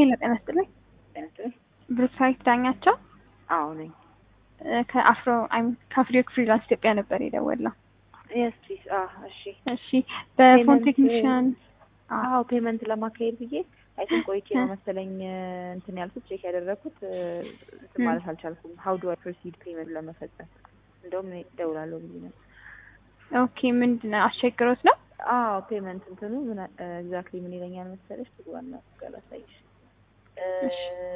ሄሎ ጤና ይስጥልኝ። ጤናስጥልኝ። ብሩክሳይት ዳኛቸው አዎ ነኝ። እ ከአፍሮ አይም ከአፍሪክ ፍሪላንስ ኢትዮጵያ ነበር የደወልነው። የስ ፕሊዝ። እሺ እሺ በፎን ፔመንት- ቴክኒሽያን አዎ ፔመንት ለማካሄድ ብዬ አይ ቲንክ ቆይቼ ነው መሰለኝ እንትን ያልኩት ቼክ ያደረኩት እንትን ማለት አልቻልኩም። ሀው ዱ አይ ፕሮሲድ ፔመንት ለመፈጸም እንደውም እኔ እደውላለሁ ብዬ ነው። ኦኬ ምንድን ነው አስቸግሮት ነው? አዎ ፔመንት እንትኑ ምን ኤግዛክትሊ ምን ይለኛል መሰለሽ ትጓና ጋላሳይሽ እሺ።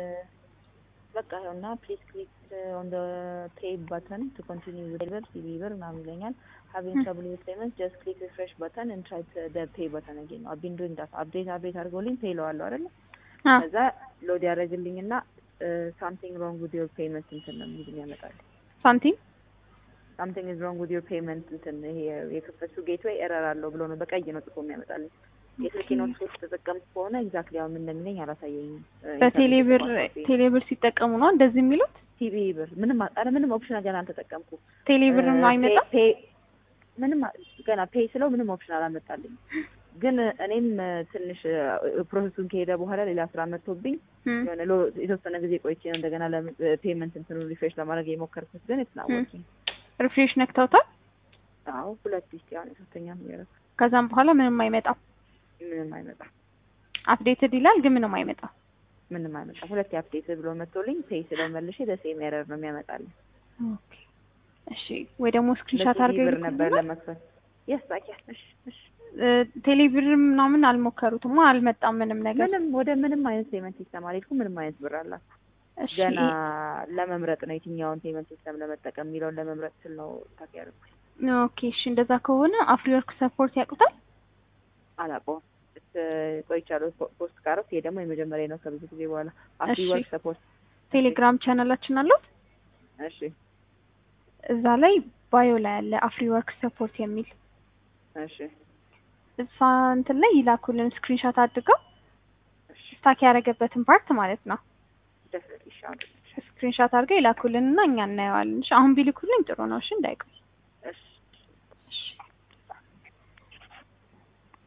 በቃ ይኸውና ፕሊዝ ክሊክ ኦን ደ ፔይ በተን ቱ ኮንቲኒው ዊዝ ዴሊቨር ሲቪ ብር ምናምን ይለኛል። ሃቪንግ ትራብል ዊዝ ፔመንት ጀስት ክሊክ ሪፍሬሽ በተን ኤንድ ትራይ ደ ፔይ በተን አጌን ነው አቢን ዱይንግ ዳት አፕዴት አፕዴት አድርጎልኝ ፔይ ለዋለሁ አይደለ አ ከዛ ሎድ ያደረግልኝና ሳምቲንግ ሮንግ ዊዝ ዮር ፔመንት እንትን ነው የሚል ያመጣል። ሳንቲም ሳምቲንግ ኢዝ ሮንግ ዊዝ ዮር ፔመንት እንትን ይሄ የከፈቱ ጌትዌይ ኤረር አለው ብሎ ነው በቀይ ነው ጽፎ የሚያመጣልኝ። የስልኬን ኖት ተጠቀምኩ ከሆነ ኤግዛክትሊ አሁን ምን እንደሚለኝ አላሳየኝም። በቴሌብር ቴሌብር ሲጠቀሙ ነው እንደዚህ የሚሉት? ቲቪ ብር ምንም ኧረ ምንም ኦፕሽን ገና አልተጠቀምኩም። ቴሌብር እ አይመጣም? ፔይ ምንም ገና ፔይ ስለው ምንም ኦፕሽን አላመጣልኝ። ግን እኔም ትንሽ ፕሮሰሱን ከሄደ በኋላ ሌላ ስራ መጥቶብኝ እም፣ የሆነ ሎ- የተወሰነ ጊዜ ቆይቼ ነው እንደገና ለፔመንት እንትኑ ሪፍሬሽ ለማድረግ የሞከርኩት ግን የተናወቂ ሪፍሬሽ ነክተውታል። አዎ ሁለት ስ ያን ሶስተኛ ነው ከዛም በኋላ ምንም አይመጣም። ምንም አይመጣም አፕዴትድ ይላል ግን ምንም አይመጣም። ምንም አይመጣም። ሁለት አፕዴት ብሎ መጥቶልኝ ፔይ ስለው መልሼ ደሴም ኤረር ነው የሚያመጣልኝ። ኦኬ እሺ፣ ወይ ደግሞ ስክሪንሻት አድርገው ብር ነበር ይልኩልናል። ለመክፈል የስ ታውቂያለሽ። እሺ እሺ እ ቴሌብር ምናምን አልሞከሩትማ፣ አልመጣም ምንም ነገር። ምንም ወደ ምንም አይነት ፔመንት ሲስተም አልሄድኩም። ምንም አይነት ብር አላት እሺ ገና ለመምረጥ ነው የትኛውን ፔመንት ሲስተም ለመጠቀም የሚለውን ለመምረጥ ስል ነው ታክ ያደረኩት። ኦኬ እሺ፣ እንደዛ ከሆነ አፍሪወርክ ሰፖርት ያውቁታል? አላውቀውም እስ- ቆይቻለሁ ፖ- ፖስት ካረኩ። ይሄ ደግሞ የመጀመሪያ ነው ከብዙ ጊዜ በኋላ አፍሪ እሺ። ወርክ ሰፖርት። ቴሌግራም ቻናላችን አለው። እሺ እዛ ላይ ባዮ ላይ ያለ አፍሪወርክ ሰፖርት የሚል እሺ እሷ እንትን ላይ ይላኩልን ስክሪንሻት አድርገው እሺ ስታክ ያደረገበትን ፓርት ማለት ነው። ደፍነትሊ ይሻላል። ስክሪንሻት አድርገው ይላኩልን እና እኛ እናየዋለን። እሺ አሁን ቢልኩልኝ ጥሩ ነው። እሺ እንዳይቆይ። እሺ